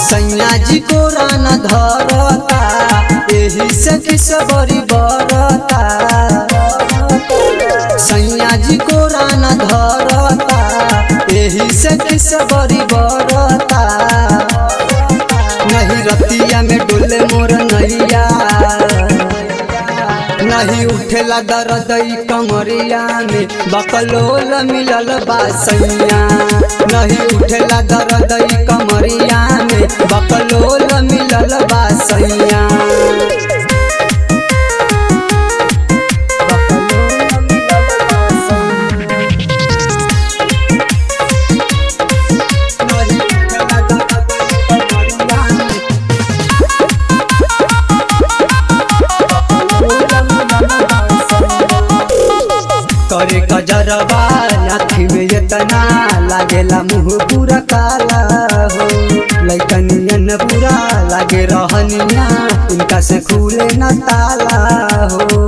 सैया जी को रान धरता एही से किस बड़ी बरता सैया जी को रान धरता एही से किस बड़ी बरता नहीं रतिया में डोले मोर नैया नहीं उठेला दर्द ई कमरिया में बकलोल मिलल बासैया नहीं उठेला दर्द ई कमरिया में बकलोल मिलल बासैया नहीं उठेला दर्द ई कमरिया में करे कजरवा आँखी में इतना लागेला मुँह पूरा काला हो लैकनियन पूरा लागे रहनिया इनका से खुले न ताला हो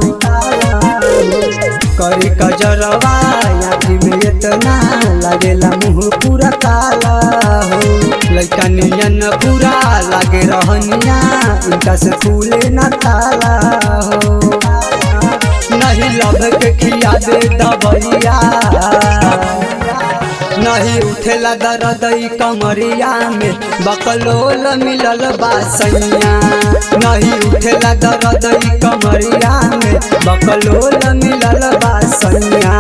करे कजरवा आँखी में इतना लागेला मुँह पूरा काला हो लैकनियन पूरा लागे रहनिया इनका से खुले न ताला हो नहीं लब के खिया दे दबैया नहीं उठेला दर्द ई कमरिया में बकलोल मिलल बासैया नहीं उठेला दर्द ई कमरिया में बकलोल मिलल बासैया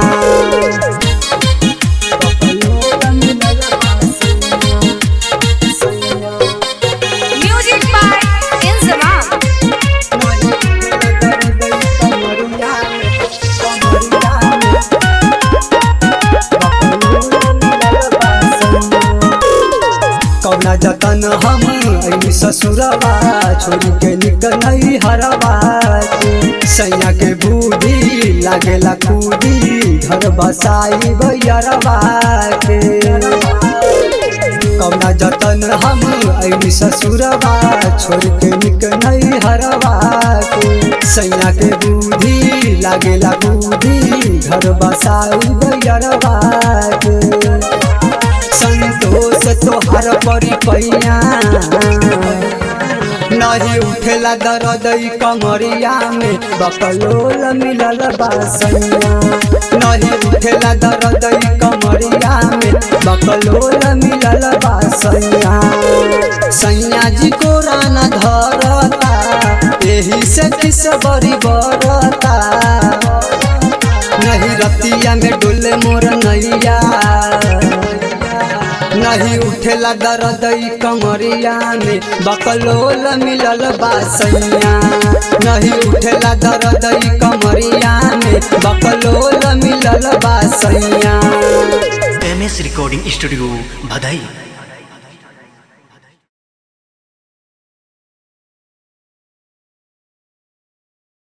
बकलोल मिलल बासैया Music by Inzamam. कौना जतन हम अइनी ससुरवा छोड़ के निकल नहीं हरवा के सैया के बूढ़ी लागेला कूदी घर बसाई भैयरवा के कौना जतन हम अइनी ससुरवा छोड़ के निक नहीं हरवा के सैया के बूढ़ी लागेला बूढ़ी घर बसाई भैयरवा के संतोष तोहर परी पैया नहीं उठेला दर्द ई कमरिया में बकलोल मिलल बासैया नहीं उठेला दर्द ई कमरिया में बकलोल मिलल बासैया सैया जी को रान धरता एही से किस बड़ी बरता नहीं रतिया में डोले मोर नैया नहीं उठेला दर्द ई कमरिया में बकलोल मिलल बासैया नहीं उठेला दर्द ई कमरिया में बकलोल मिलल बासैया एम एस रिकॉर्डिंग स्टूडियो भदई